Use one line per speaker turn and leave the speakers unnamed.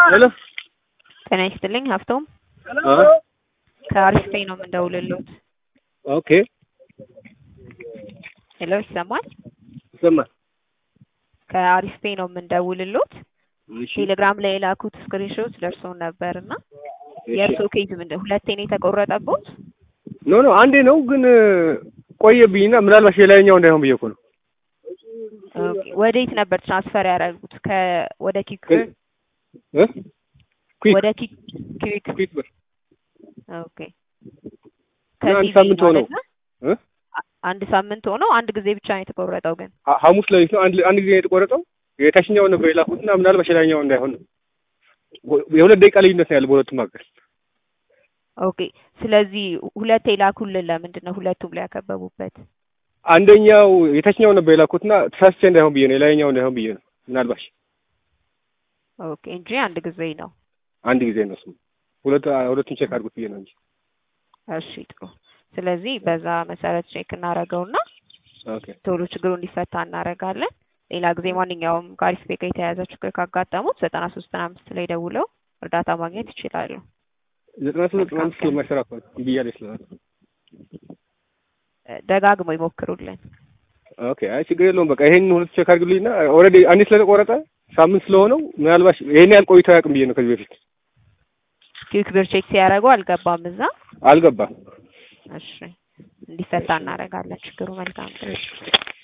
ሄሎ
ጤና ይስጥልኝ ሀብቶም
አ
ከአሪፍ ፔይ ነው የምንደውልልዎት።
ኦኬ
ሄሎ ይሰማል?
ይሰማል።
ከአሪፍ ፔይ ነው የምንደውልልዎት።
እሺ
ቴሌግራም ላይ የላኩት ስክሪንሾት ደርሶን ነበር እና
እሺ።
የእርስዎ ኬዝ ምንድን ሁለቴ ነው የተቆረጠቦት?
ኖ ኖ አንዴ ነው ግን ቆየብኝና ምናልባት የላይኛው እንዳይሆን ብዬ እኮ ነው።
ኦኬ። ወዴት ነበር ትራንስፈር ያደረጉት? ከ ወደ ኪክ
እ እ ኩዊክ
ወደ ኪክ ኪክ
ኩዊክ ብር
ኦኬ።
እና አንድ
ከሲቪ
ሳምንት ሆነው
ማለት ነው?
እ
አ- አንድ ሳምንት ሆነው አንድ ጊዜ ብቻ ነው የተቆረጠው ግን
ሐ- ሐሙስ ሌሊት ነው አንድ አንድ ጊዜ ነው የተቆረጠው። የታችኛው ነበር የላኩትና ምናልባት የላይኛው እንዳይሆን ነው። ወ- የሁለት ደቂቃ ልዩነት ነው ያለው በሁለቱም መካከል።
ኦኬ። ስለዚህ ሁለቴ ላኩልን ለምንድን ነው ሁለቱም ላይ ያከበቡበት?
አንደኛው የታችኛው ነበር የላኩትና ተሳስቼ እንዳይሆን ብዬ ነው የላይኛው እንዳይሆን ብዬ ነው ምናልባት
ኦኬ እንጂ አንድ ጊዜ ነው።
አንድ ጊዜ ነው እሱም ሁለት ሁለቱም ቼክ አድርጉት ብዬ ነው እንጂ
እሺ ጥሩ። ስለዚህ በዛ መሰረት ቼክ እናደርገውና
ኦኬ
ቶሎ ችግሩ እንዲፈታ እናደርጋለን። ሌላ ጊዜ ማንኛውም ከአሪፍ ፔይ ጋር የተያያዘ ችግር ካጋጠሙት ዘጠና ሶስት ዘጠና አምስት ላይ ደውለው እርዳታ ማግኘት ይችላሉ።
ዘጠና ሶስት ዘጠና አምስት ስለማይሰራ እኮ ነው እምቢ እያለኝ ስለሆነ
እ፣ ደጋግመው ይሞክሩልን።
ኦኬ አይ ችግር የለውም በቃ ይሄን ሁለት ቼክ አድርግልኝና ኦልሬዲ አንዴ ስለተቆረጠ ሳምንት ስለሆነው ምናልባት ይሄን ያህል ቆይቶ አያውቅም ብዬ ነው ከዚህ በፊት
ኪክ ብር ቼክ ሲያደርጉ አልገባም እዛ።
አልገባም
እሺ እንዲፈታ እናደርጋለን ችግሩ። መልካም ቀን።